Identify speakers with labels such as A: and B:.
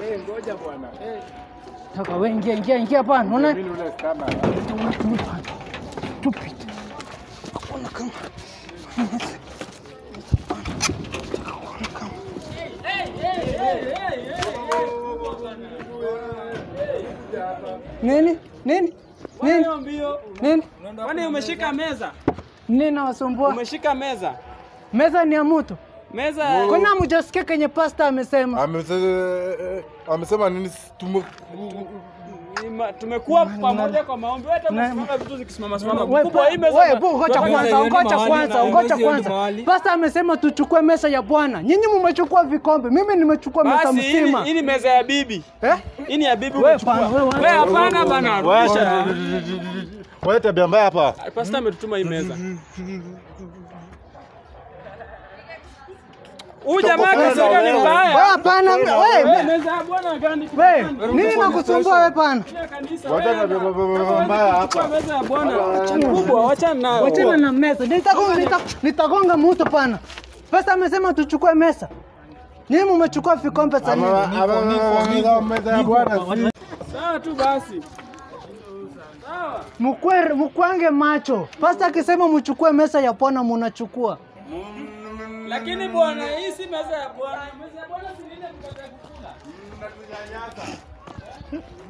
A: Eh, ngoja bwana. Eh,
B: Toka wewe ingia ingia ingia hapa. Unaona?
A: mimi ule kama.
B: Tupite. Hakuna kama. Nini? Nini? Nini?
C: Mbio mbio.
B: Nini?
C: Kwani umeshika meza?
B: Nini nawasumbua?
C: Umeshika meza?
B: Meza ni ya mtu.
C: Meza
B: Kwani hamjasikia kenye pasta amesema?
D: Amese- amesema nini? Tume-
C: ni ma- tumekuwa pamoja kwa maombi. Wewe hata unasimama vitu zikisimama simama.
B: Wewe,
C: Mkubwa hii meza.
B: wewe, bu, ngoja
C: Tunafanya
B: kwanza,
C: hiyo ni
B: ngoja
C: mahali
B: kwanza,
C: na
B: ngoja
C: haiwezi hiyo ni
B: kwanza.
C: mahali.
B: Pasta amesema tuchukue mesa ya Bwana. Nyinyi mmechukua vikombe, mimi nimechukua mesa
C: Basi hii ni-
B: mzima.
C: hii ni meza ya bibi.
B: Eh?
C: Hii ni ya bibi
B: Wewe
C: umechukua.
B: pana, wewe, wewe.
C: Wewe hapana bana. Rudisha.
D: Wewe tabia mbaya hapa.
C: Pastor ametutuma hii meza. Huyu jamaa akisema ni
B: Wewe
C: mbaya.
B: hapana,
C: Wewe
B: wewe.
C: meza ya Bwana gani?
B: Wewe, nini nakusumbua wewe pana?
C: Kanisa.
D: Wacha
C: wewe.
D: tabia
C: Kama
D: mbaya
C: wewe
D: hapa.
C: kuchukua meza ya Bwana. Mkubwa, wachana nayo.
B: Wachana na mesa. Nitagonga nita- nitagonga mtu pana. Pasta amesema tuchukue mesa. Nyinyi mmechukua vikombe sasa.
D: Ama- ama- ama- meza ya Bwana si-
C: Sawa tu basi. Sawa.
B: Mkwe mkwange macho. Pasta akisema mchukue mesa ya Bwana mnachukua.
C: Lakini bwana, hii si meza ya Bwana. Meza ya Bwana si ile mkate ya kukula.